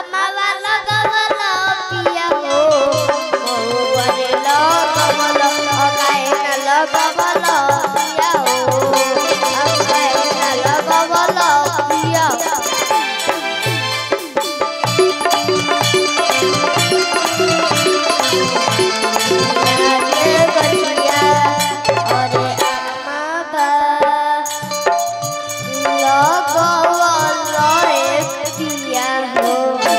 अमावा लगवला पिया हो बहुवरे लगवला अकाए न लगवला पिया हो अकाए न लगवला पिया लागे गलिया अरे अमावा लगवला ए पिया हो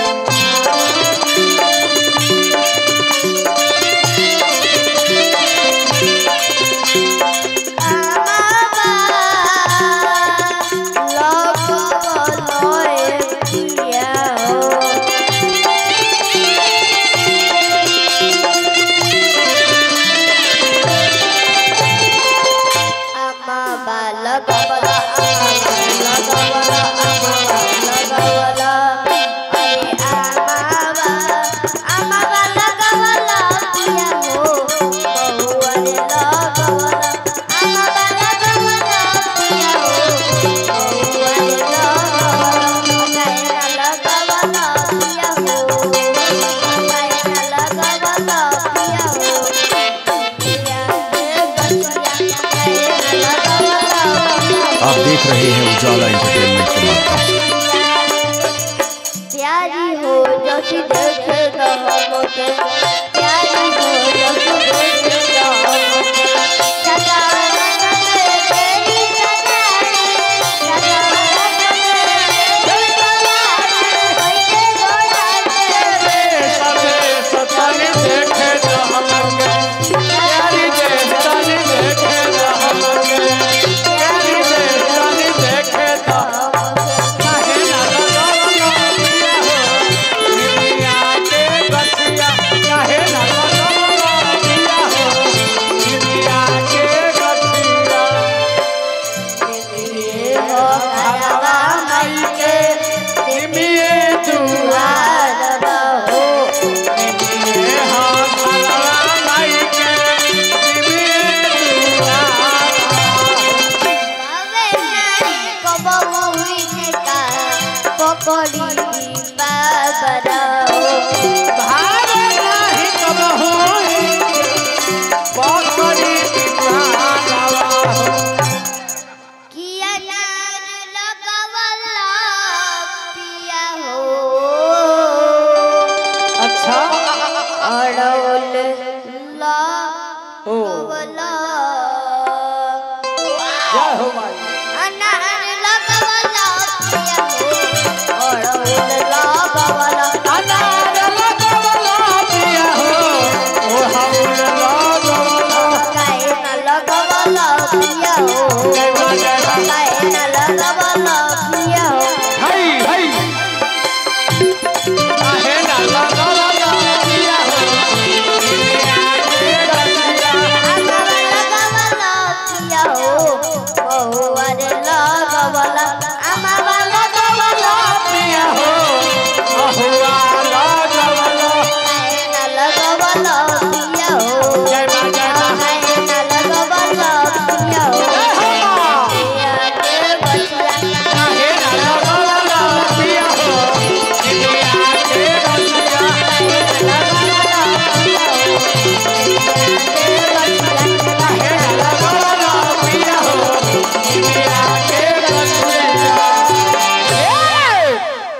आप देख रहे हैं उजाला एंटरटेनमेंट के माध्यम से प्यारी हो जैसी देखे तो हमके प्यारी हो जैसी देखे तो हमके सजाना में तेरी सजानी सजाना में तेरी सजानी होइते गोरा ये हो करवा मई के दुआर हो बाबे नाई कबो हुई का पकड़ी बाबरा हो किया नार लगवला पिया हो अच्छा अड़ौल ला ओ लगवला जय हो माई अनार लगवला पिया हो अड़ौल लगवला अनार लगवला पिया हो ओ हौल लगवला काहे न लगवला पिया हो जय मां जय मां काहे न लगवला पिया हो हई हई काहे ना लगवला पिया हो अमावा लगवला पिया हो बहुवर लगवला अमावा लगवला पिया हो अहुआ लगवला काहे न लगवला पिया हो जय मां जय मां काहे न लगवला पिया हो जय हो मां पिया के बचिया काहे ना लगवला पिया हो इंडिया के रसिया काहे ना लगवला पिया हो इंडिया के रसिया ए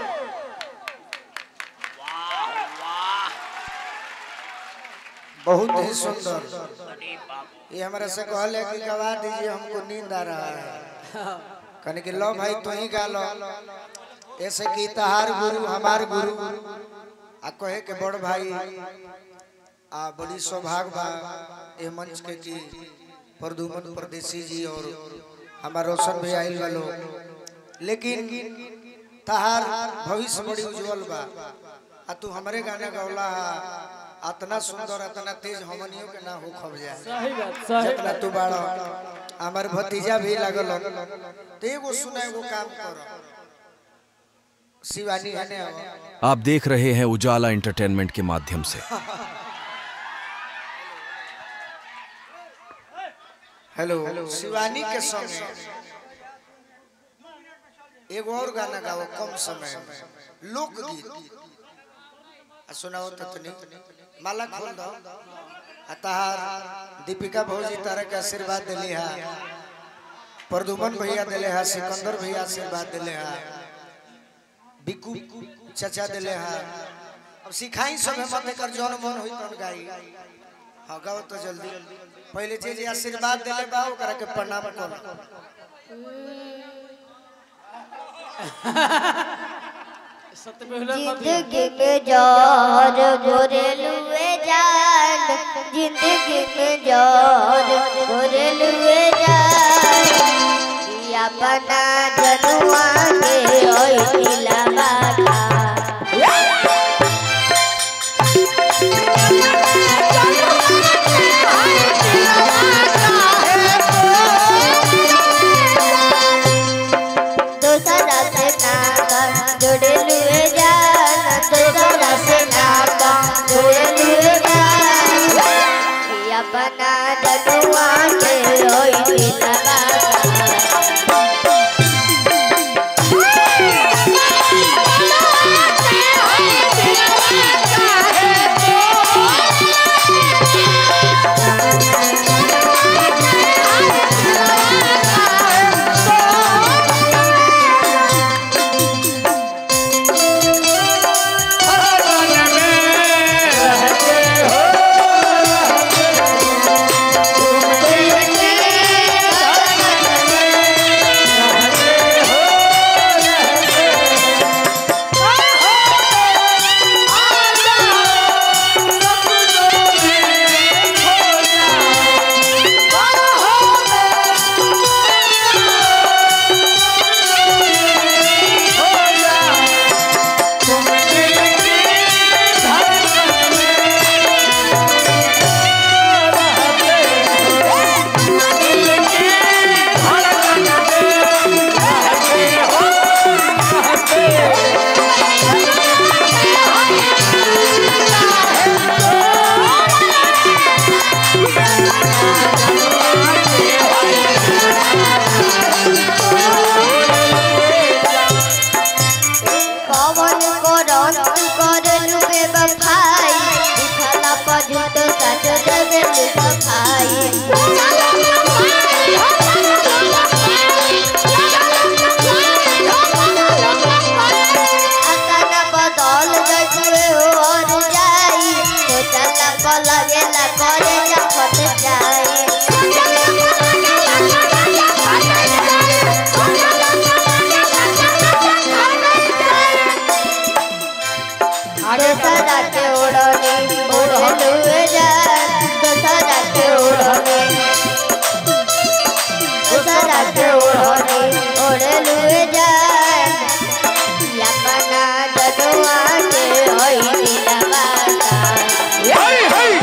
बहुत ही सुंदर ये हमारे से कहले कि गवा दीजिए हमको नींद आ रहा है कहने कि लो भाई तू ही गा लो ऐसे कि तहार गुरु हमार गुरु आ कहे के बड़ भाई आ बड़ी सौभाग्य बा ए मंच के जी प्रदुमन परदेसी जी और हमार रोशन भी आइल बा लोग लेकिन तहार भविष्य बड़ी उज्जवल बा आ तू हमरे गाना गौला अतना सुंदर अतना तेज हमनियों के ना हो खब जाए सही बात सही जितना तू बाड़ो हमार भतीजा भी लागल तो एगो सुना एगो काम करो शिवानी है ने आप देख रहे हैं उजाला एंटरटेनमेंट के माध्यम से हेलो शिवानी के संगे एगो और गाना गाओ कम समय में लोकगीत आ सुनाओ तो तनी माला खोल दो आ तहार दीपिका भौजी तारा के आशीर्वाद दिली है प्रदुमन भैया दिले है सिकंदर भैया आशीर्वाद दिले है बिकू चाचा दिले है अब सिखाई सब मत कर जौन मन होई तन गाई हाँ गाओ तो जल्दी पहले जे जे आशीर्वाद दिले बा ओकरा के प्रणाम करो जिंदगी में जोर भोरे लुए जान जिंदगी में जोर भोरे लुए जान कि अपना जनुआ के ओई दिला बाटा दूसरा से नाता जुड़े लुए जान दूसरा से नाता जुड़े लुए जान कि अपना जनुआ के ओई दिला बाटा कवन करन करलु बेवफाई दिखला पजुत सच देबे सफाई असन बदल गजुए और जाई सोचला पलगेला करे जखत जाई दशहरा के ओढ़नी ओढ़लुए जान दशहरा के ओढ़नी दशहरा के ओढ़नी ओढ़लुए जान अपना जनुआ के होई दिला बाता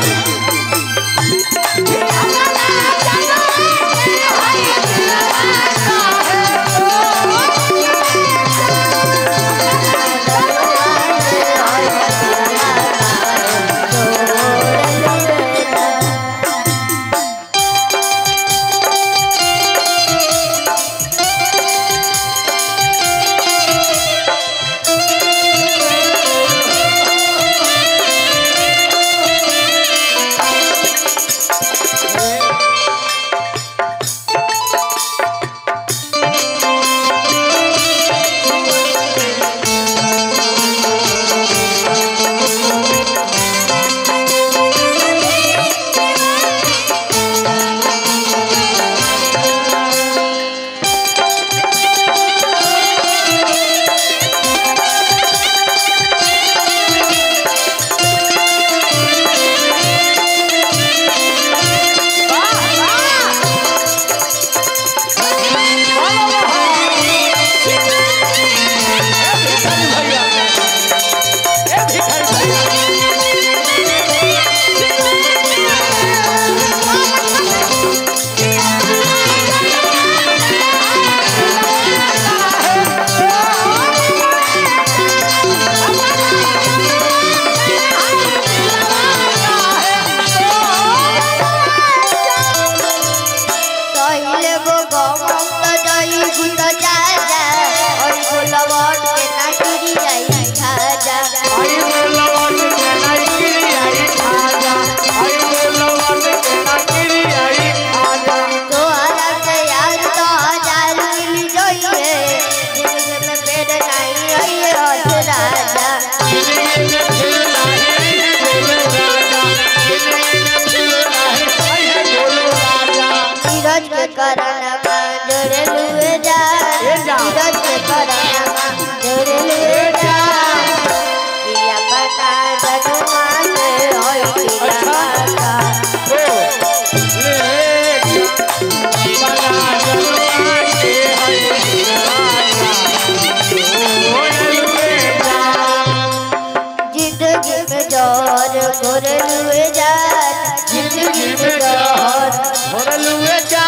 सहिले गो गमन त जई गुत जा जा और बोलवट के ना गिरी जाई खाजा आई बोलवन के नाइकी आई खाजा आई बोलवन के नाइकी आई खाजा तोहरा से यार तो हजार मिल जाइए जिंदगी में पेड़ नहीं आइए हथ राजा जिंदगी में फिर नहीं है बोलो राजा जिंदगी में फिर नहीं है बोलो राजा नीरज के करना जोड़े लुए जा नीरज के करना जोड़े लुए जा किया पता जनुआ से होई किया पता ओ ले बना जलवा के है राजा ओ लुए जा जिंदगी में जोर गोरे लुए जा जिंदगी में जोर भरलुए जा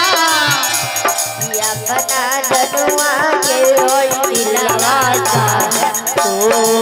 किया पता जनुआ के होई दिलवा का ओ